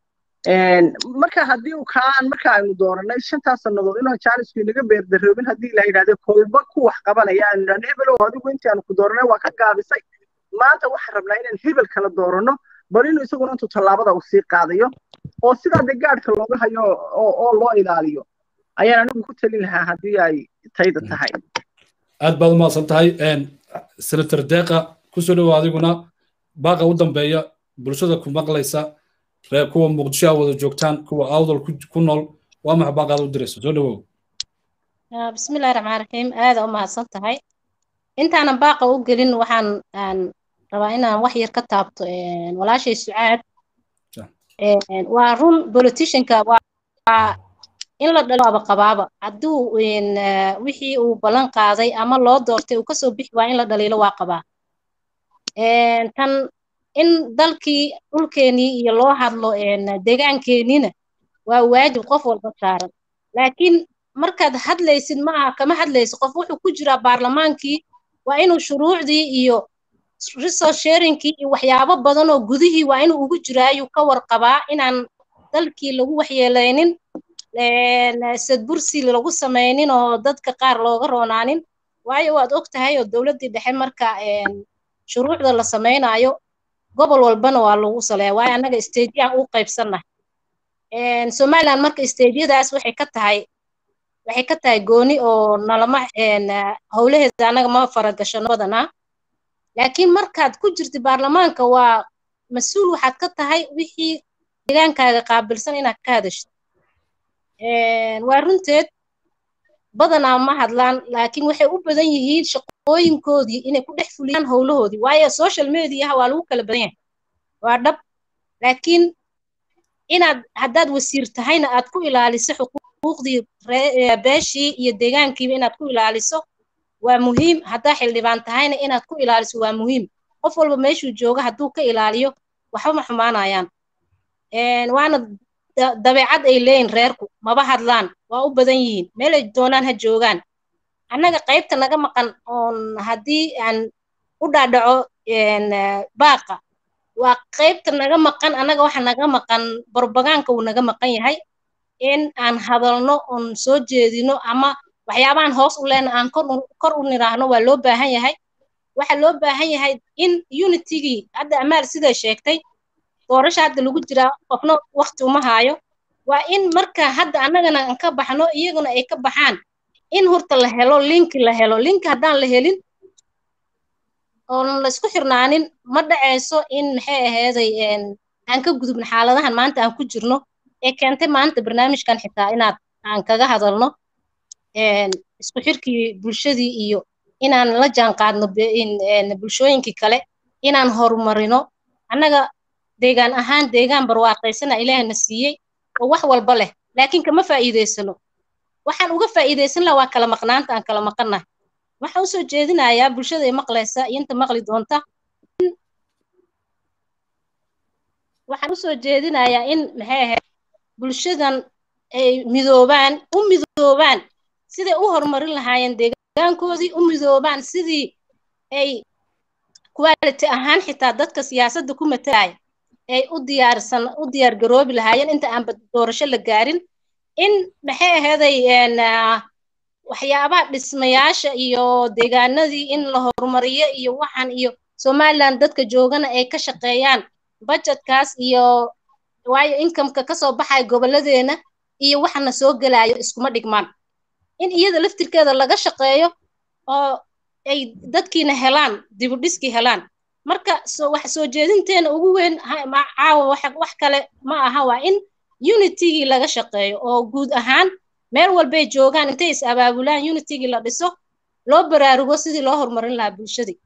marka haddii uu kaan marka aynu dooranay shantaas sannadood inaan jaanisku inaga beerdaroobin haddii la yidhahdo kolba ku wax qabanaya aanu idhahno hebelow adigu intii aanu ku dooranay waa ka gaabisay maanta waxaan rabnaa inaan hebel kala dooranno bal inuu isaguna intuu tallaabada uu sii qaadayo oo sidaa dee gaadhka looga hayo oo loo ilaaliyo ayaan anigu ku talin lahaa haddii ay tayda tahay aad baad umahadsan tahay senator deeqa kusoo dhowo adiguna baaqa u dambeeya bulshada ku maqlaysa reer kuwa muqdisho a wada joogtaan kuwa awdal ku nool waa maxa baaqaad u diraysa soo dhowow bismillahi raxmaan raxiim aada u mahadsan tahay intaanan baaqa u gelin waxaan aan rabaa inaan wax yar ka taabto walaashay sucaad waa run politicianka waa in la dhalo aba qabaaba hadduu wixii uu ballan qaaday ama loo doortay uu kasoo bixi waa in la dhaliilo waa qabaa tan in dalkii dhulkeenii iyo loo hadlo deegaankeeniina waa waajib qof walba saaran laakiin markaad hadlaysid ma aha kama hadlaysid qof wuxuu ku jiraa baarlamaankii waa inuu shuruucdii iyo resource sharingkii iyo waxyaabo badan oo gudihii waa inuu ugu jiraa ayuu ka warqabaa inaan dalkii lagu waxyeelaynin sadbursi lagu samaynin oo dadka qaar looga roonaanin waayo waad og tahay oo dowladdii dhexe marka shuruucda la samaynayo gobol walbana waa lagu saleeya waayo annaga stageyaan u qaybsannahay somaliland marka stageyadaas waxay ka tahay waxay ka tahay gooni oo nalama howlaheeda annaga ma faragashano badanaa laakiin markaad ku jirtid baarlamaanka waa mas-uul waxaad ka tahay wixii deegaankaaga qaabilsan inaad ka hadashid waa runteed badanaa ma hadlaan laakiin waxay u badan yihiin shaqooyinkoodii inay ku dhex fuliyaan howlahoodii waayo social mediaha waa lagu kala badan yahay waa dhab laakiin inaad haddaad wasiir tahayna aad ku ilaaliso xuquuqdii beeshii iyo deegaankiiba inaad ku ilaaliso waa muhiim haddaa xildhibaan tahayna inaad ku ilaaliso waa muhiim qof walba meeshuu jooga hadduu ka ilaaliyo waxba ma xumaanayaan waana dabeecad ay leeyihin reerku maba hadlaan waa u badan yihiin meelay doonaan ha joogaan annaga qaybta naga maqan oon haddii aan u dhaadhaco baaqa waa qaybta naga maqan annaga waxa naga maqan barbagaanka uu naga maqan yahay in aan hadalno oon soo jeedino ama waxyaabahan hoos u leena aan kor u niraahno waa loo baahan yahay waxa loo baahan yahay in unitigii hadda amaal siday sheegtay doorasha hadda lagu jiraa qofna wakti uma haayo waa in marka hadda annagana aan ka baxno iyaguna ay ka baxaan in horta la helo linki la helo linki haddaan la helin oon laysku xirnaanin ma dhacayso in maxay ahayday aan ka gudubno xaaladahan maanta aan ku jirno ee keentay maanta barnaamijkan xitaa inaad aan kaga hadalno isku xirkii bulshadii iyo inaan la jaan qaadno bulshooyinkii kale inaan horumarino annaga deegaan ahaan deegaan barwaaqaysana ilaahna siiyey oo wax walba leh laakiin kama faa'iidaysano waxaan uga faa'iidaysan laha waa kala maqnaanta aan kala maqannahay waxaan usoo jeedinayaa bulshada ay maqlaysa iyo inta maqli doonta waxaan usoo jeedinayaa in maxay ahayd bulshadan ay midoobaan u midoobaan siday u horumarin lahaayeen deegaankoodii u midoobaan sidii ay quality ahaan xitaa dadka siyaasadda ku matalaya ay u diyaarsan u diyaar garoobi lahaayeen inta aan doorasho la gaarin in maxay aheeday waxyaabaha dhismayaasha iyo deegaanadii in la horumariyo iyo waxaan iyo somaliland dadka joogana ay ka shaqeeyaan budgetkaas iyo waayo incomeka kasoo baxaya gobolladeena iyo waxana soo gelayo iskuma dhigmaan in iyada laftirkeeda laga shaqeeyo oo ay dadkiina helaan dibudhiskii helaan marka wax soo jeedinteena ugu weyn caawa wax kale ma aha waa in unitigii laga shaqeeyo oo guud ahaan meel walbay joogaan intay is abaabulaan unitigii la dhiso loo baraarugo sidii loo horumarin lahaa bulshadii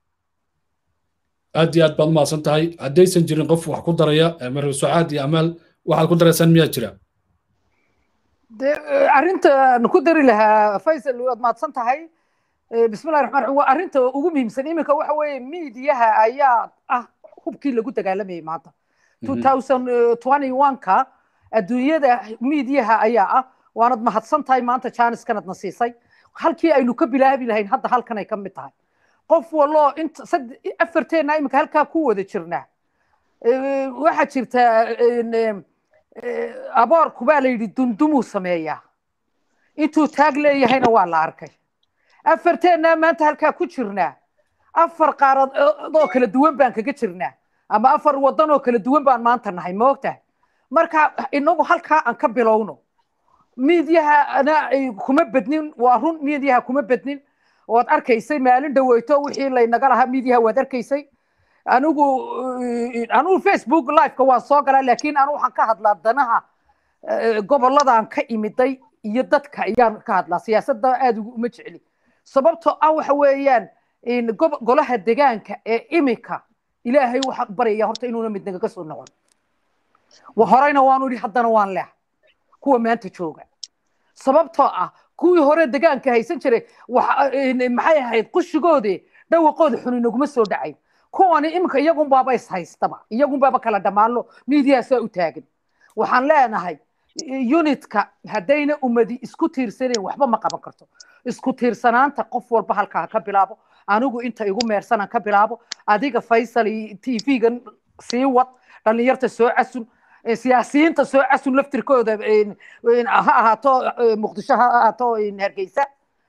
aad iyo aad baad umahadsan tahay haddaysan jirin qof wax ku daraya marwe sucaad iyo amaal waxaad ku daraysaan miyaa jira de arrintaan ku dari lahaa faysal waad mahadsan tahay bismillahi raxmaan raxiim waa arrinta ugu muhiimsan iminka waxa weeye miidiyaha ayaa ah hubkii lagu dagaalamayay maanta two thousand twenty one-ka adduunyada miidiyaha ayaa ah waanad mahadsan tahay maanta jaaniskanadna siisay halkii aynu ka bilaabi lahayn hadda halkan ay ka mid tahay qof waloo inta afarteenna iminka halkaa ku wada jirnaa waxaa jirta aboorku baa la yidhi dundumuu sameeyaa intuu taag leeyahayna waa la arkay afarteenna maanta halkaa ku jirnaa afar qaaradood kala duwan baan kaga jirnaa ama afar wadan oo kala duwan baan maanta nahay ma ogtahay marka inagu halkaa aan ka bilowno miidyahana kuma bednin waa run miidyaha kuma bednin waad arkaysay maalin dhaweyto wixii laynaga lahaa miidyaha waad arkaysay anigu anigu facebook liveka waan soo galaa laakiin anu waxaan ka hadlaa danaha gobolladan ka imiday iyo dadka ayaan ka hadlaa siyaasadda aada uma jecli sababtoo ah waxa weeyaan golaha degaanka ee imika ilaahay waxaan baraya horta inuuna mid nagaga soo noqon horeyna waanu idhi haddana waan leeha kuwa maanta jooga sababtoo ah kuwii hore degaanka haysan jiray maxay ahayd qushigoodii dhawaqooda xun inaguma soo dhacayn kuwani iminka iyagunbaaba is haystaba iyagunbaaba kala dhammaanlo miidiyaasaa u taagan waxaan leenahay unitka haddayna ummadi isku tiirsanayn waxba ma qaban karto isku tiirsanaanta qof walba halkaa ka bilaabo anigu inta igu meersanaan ka bilaabo adiga faysal t v-gan sii wad dhallinyarta soo casun siyaasiyiinta soo casun laftirkooda ha ahaato muqdisho ha ahaato hargeysa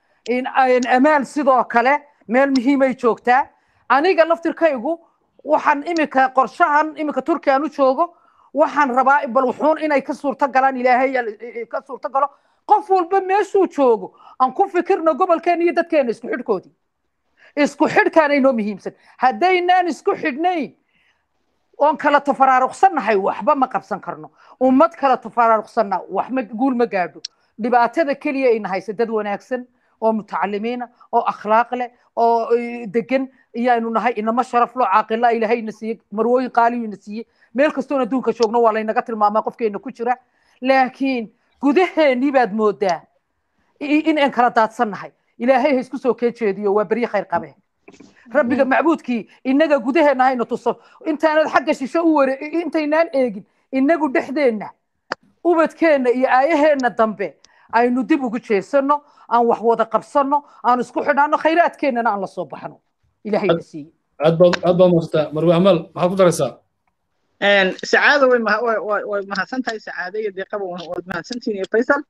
amaal sidoo kale meel muhiimay joogtaa aniga laftirkaygu waxaan iminka qorshahan iminka turkiya aan u joogo waxaan rabaa bal wuxuun inay ka suurto galaan ilaahay ka suurto galo qof walba meeshuu joogo aan ku fikirno gobolkeena iyo dadkeena isku xidhkoodii isku xidhkaana inoo muhiimsan haddaynaan isku xidhnayn oon kala tafaraaruqsannahay waxba ma qabsan karno ummad kala tafaraaruqsanna wax ma guul ma gaadho dhibaatada keliya ayna haysa dad wanaagsan oo mutacalimiina oo akhlaaq leh oo degan iyaanu nahay inama sharaf loo caaqila ilaahayna siiye marwooyin qaaliyuna siiye meel kastoon adduunka joogno waa laynaga tilmaamaa qofkeena ku jira laakiin gudaheennii baad moodaa in aan kala daadsannahay ilaahay ha isku soo kee jeediyo waa berye khayr qabee rabbiga macbuudkii innaga gudaheenna hayna tuso intaanad xagga shisho u ware intaynaan eegin innagu dhexdeenna ubadkeenna iyo aayaheenna dambe aynu dib ugu jeesanno aan wax wada qabsanno aan isku xidhanno khayraadkeennana aan la soo baxno ilahayna siiye aad baad aad baad mahadsantaa marwe amaal maxaad ku daraysaa sacaada way way mahadsan tahay sacaada iyo deeqaba waad mahadsantihin iyo faysal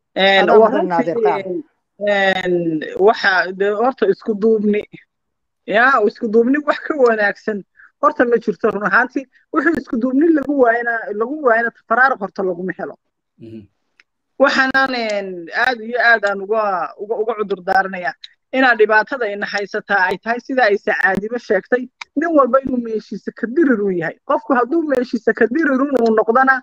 waxa de horta isku duubni ya isku duubni wax ka wanaagsan horta ma jirto run ahaantii wuxuu isku duubni lagu waayana lagu waayana faraaruq horta laguma helo waxaanan aad iyo aad aan uga uga uga cudur daaranaya inaa dhibaatada ina haysataa ay tahay sida ay sacaadiba sheegtay nin walba inuu meeshiisa ka dirirun yahay qofku hadduu meeshiisa ka dirirun uu noqdana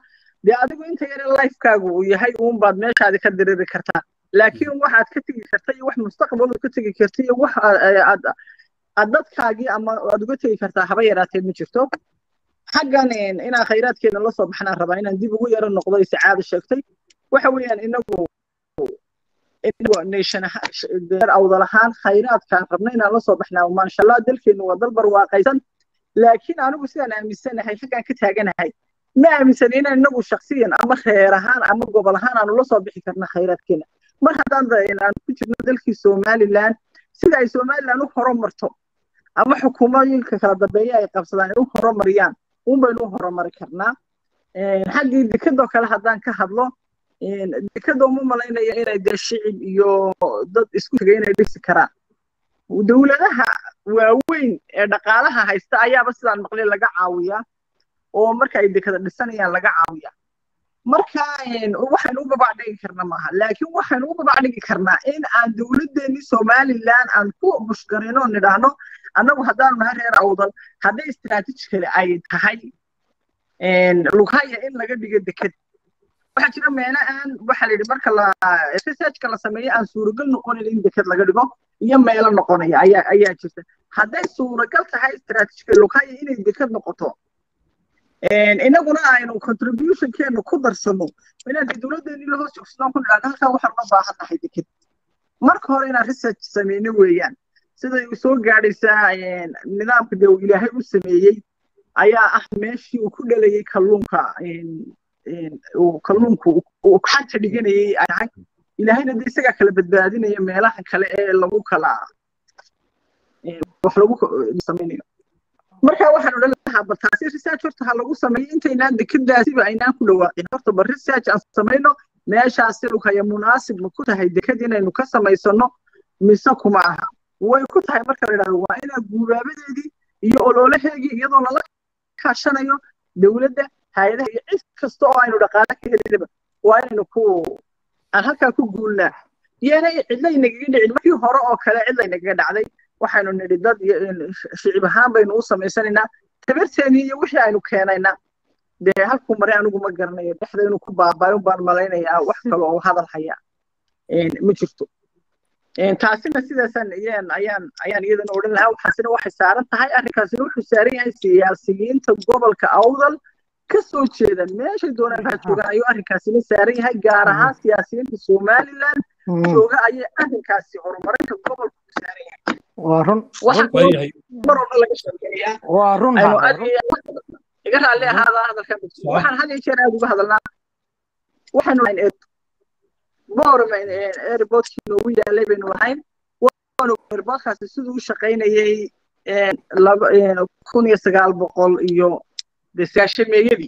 dee adigu inta yare lifekaagu uu yahay uunbaad meeshaadi ka diriri kartaa laakiin waxaad ka tegi karta iyo wax mustaqbal ka tegi karta iyo wax aad aad dadkaagii ama aad uga tegi kartaa haba yaraatee ma jirto xaggan inaan khayraadkeena la soo baxnaan rabaa inaan dib ugu yaro noqdo isacaada sheegtay waxa weeyaan inagu nation awdal ahaan khayraadkaan rabna inaan la soo baxnaa maasha allah dalkeenu waa dal barwaaqaysan laakiin anigu sidaan aaminsanahay xaggaan ka taaganahay ma aaminsani inaan inagu shaksiyan ama reer ahaan ama gobol ahaan aanu la soo bixi karna khayraadkeena mar haddaan aan ku jirno dalkii somalilan sida ay somalilan u horumarto ama xukuumooyinka kala dambeeya ay qabsadaan ay u horumariyaan un baynu u horumari karnaa xaggii dekadoo kale haddaan ka hadlo dekada uma malaynaya inay dee shicib iyo dad isku tegay inay dhisi karaan dowladaha waaweyn ee dhaqaalaha haysta ayaaba sidaan maqlay laga caawiyaa oo marka ay dekada dhisanayaan laga caawiyaa marka waxaynu u babacdhigi karna maaha laakiin waxaynu u babacdhigi karnaa in aan dowladdeennii somalilan aan ku bushgarino oo nidhaahno annagu haddaanu nahay reer awdal hadday istaraatiijikali ay tahay lughaya in laga dhigo deked waxaa jira meelo aan waxaa la yidhi marka la researchka la sameeyo aan suuragal noqonayn in deked laga dhigo iyo meelo noqonaya ayaa ayaa jirta hadday suuragal tahay istaraatiijikali lughaya inay deked noqoto inaguna aynu contributionkeenu ku darsano inaan dowladdeennii la hoos joogsanoo ku nidhaahno halkaa waxaan uma baahan nahay deked marka hore inaan research sameyno weeyaan siday soo gaadhaysaa nidaamka dee ilaahay u sameeyey ayaa ah meeshii uu ku dhalayay kalluunka kalluunku uu xanta dhiganayay ay tahay ilaahayna de isagaa kala badbaadinaya meelaha kale ee lagu kala wax lagu samaynayo marka waxaan odhan lahaa bal taasi research horta ha lagu sameeyo intaynaan dekadaasiba aynaan ku dhawaaqin horta bal research aan samayno meeshaasi lukaya munaasib ma ku tahay dekad inaynu ka samaysano mise kuma aha way ku tahay marka la yidhahdo waa inaa guubaabadeedii iyo ololaheegii iyadoo lala kaashanayo dowladda hay-adaha iyo cid kasta oo aynu dhaqaale ka helinaba waa inaynu ku aan halkaa ku guulnaa iyana cidla inagaga dhicin markii hore oo kale cidla inagaga dhacday waxaynu nidhi dad shicib ahaan baynu u samaysanaynaa tabarteennii iyo wixii aynu keenaynaa dee halkuu maray anigu ma garanayo dhexda inuu ku baabaayo baan malaynayaa wax kale oo hadal haya ma jirto taasina sidaasaan ayaan ayaan ayaan iyadana odhan lahaa waxaasina waxay saaran tahay arrinkaasina wuxuu saaran yahay siyaasiyiinta gobolka awdal ka soo jeeda meeshay doonaan ha joogaan ayuu arrinkaasina saaran yahay gaar ahaan siyaasiyiinta somaliland jooga ayay arrinkaasi horumarinta gobolka ku saaran yahay waa run mar walba laga sheekeeyaa waa run iga raalli ahaada hadalkan waxaan had iyo jeer aad uga hadalnaa waxaanu boorma airportkii noogu yaalay baynu lahayn airportkaasi siduu u shaqaynayay kun iyo sagaal boqol iyo desaashameeyadii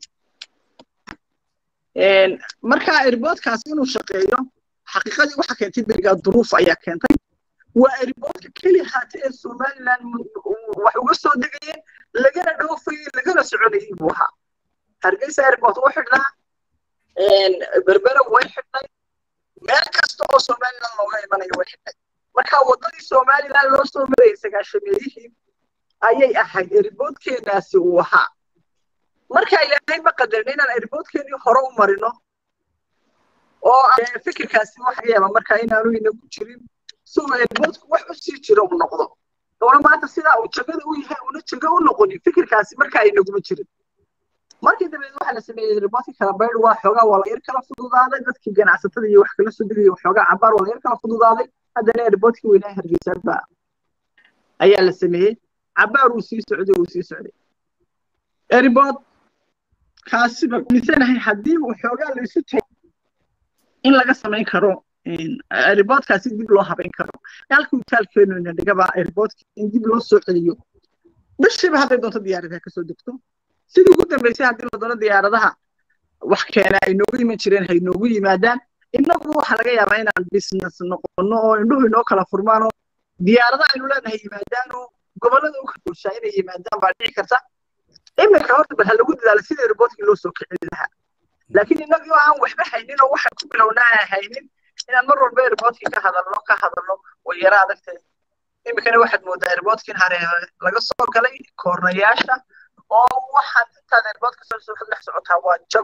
marka airportkaasi inuu shaqeeyo xaqiiqadii waxa keentay berigaa duruuf ayaa keentay waa airportka keli haata ee somaliland wax uga soo degayeen lagana dhoofayey lagana soconayay buu ahaa hargeysa airport u xidhnaa berbera way xidhnay meel kasta oo somaliland looga imanayo way xidhnay marka waddadii somaliland loo soo marayay sagaashameeyihii ayay ahayd airportkeenaasi uu ahaa marka ilaahay ma qadarin inaan airportkeenii hore u marino oo fikirkaasi waxa yaaba marka inaanu inagu jirin si uu airportku wax u sii jiro u noqdo oona maanta sidaa uu jagada u yahay una jago u noqonin fikirkaasi marka inaguma jirin markii dambeed waxaa la sameeyey airportkii kala baydh waa xoogaa waa la yar kala fududaaday dadkii ganacsatada iyo wax kala soo degaya xoogaa cabaar waa la yar kala fududaaday haddana airportkii weynaa hargeysa baa ayaa la sameeyey cabaar uu sii socday uu sii socday airport kaasiba misanahay haddii uu xoogaa la isu tagay in laga samayn karo airportkaasi dib loo habayn karo halkii utaalkeenu ina dhigaba airportka in dib loo soo celiyo bishiiba hadday doonto diyaaradaha kasoo degto sidii ugu dambeysay haddii la doono diyaaradaha wax keena ay noogu iman jireen hay noogu yimaadaan innagu waxaa laga yaabaa inaan business noqono oo indhuhu inoo kala furmaan oo diyaarada aynu leenahay yimaadaan oo gobollada u kala bulshaa inay yimaadaan baa dhici karta iminka horta bal ha lagu dadaalo sida airportkii loo soo kicin lahaa laakiin innagii oo aan waxba haynin oo waxaan ku bilownaa aan haynin inaan mar walba airportkii ka hadalno ka hadalno way yara adagtahay iminkana waxaad moodaa airportkin hare laga soo galay koornayaasha oo waxaad intaad airportka soo soo dhex socotaa waa jago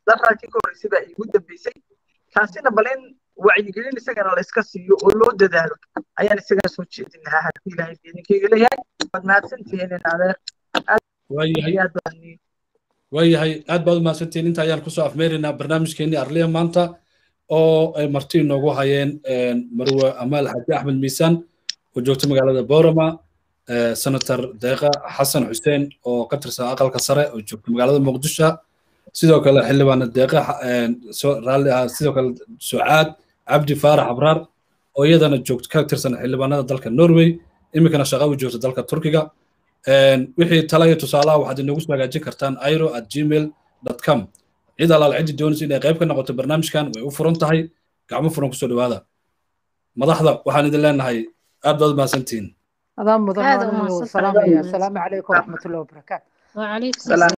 darraadkii ka horreysay baa iigu dambeysay kaasina bal in wacyigelin isagana la iska siiyo oo loo dadaalo ayaan isagana soo jeedin lahaa haddii ilaahay idinkayga leeyahay waad mahadsantihiin in adeer waayahay aad baan waayahay aad baad u mahadsantihiin inta ayaan kusoo afmeeraynaa barnaamijkeenii arliya maanta oo ay marti inoogu hayeen marwe amaal xaji axmed miisaan oo joogta magaalada boorama senator deeqa xasan xuseen oo ka tirsan aqalka sare oo joogta magaalada muqdisho sidoo kale xildhibaana deeqa raalli ah sidoo kale sucaad cabdi faarax abraar oo iyadana joogta ka tirsan xildhibaanada dalka norway iminkana shaqa u joogta dalka turkiga wixii tala iyo tusaalaha waxaad inoogu soo hagaajin kartaan airo at gmail com cid alaal ciddi doonaysa inay qayb ka noqoto barnaamijkan way u furan tahay gacmo furan kusoo dhawaada madaxda waxaan idin leenahay aad baad u mahadsantihiin adaa mudan salaamaya asalaamu calaykum waraxmatullahi wabarakaatu وعليكم السلام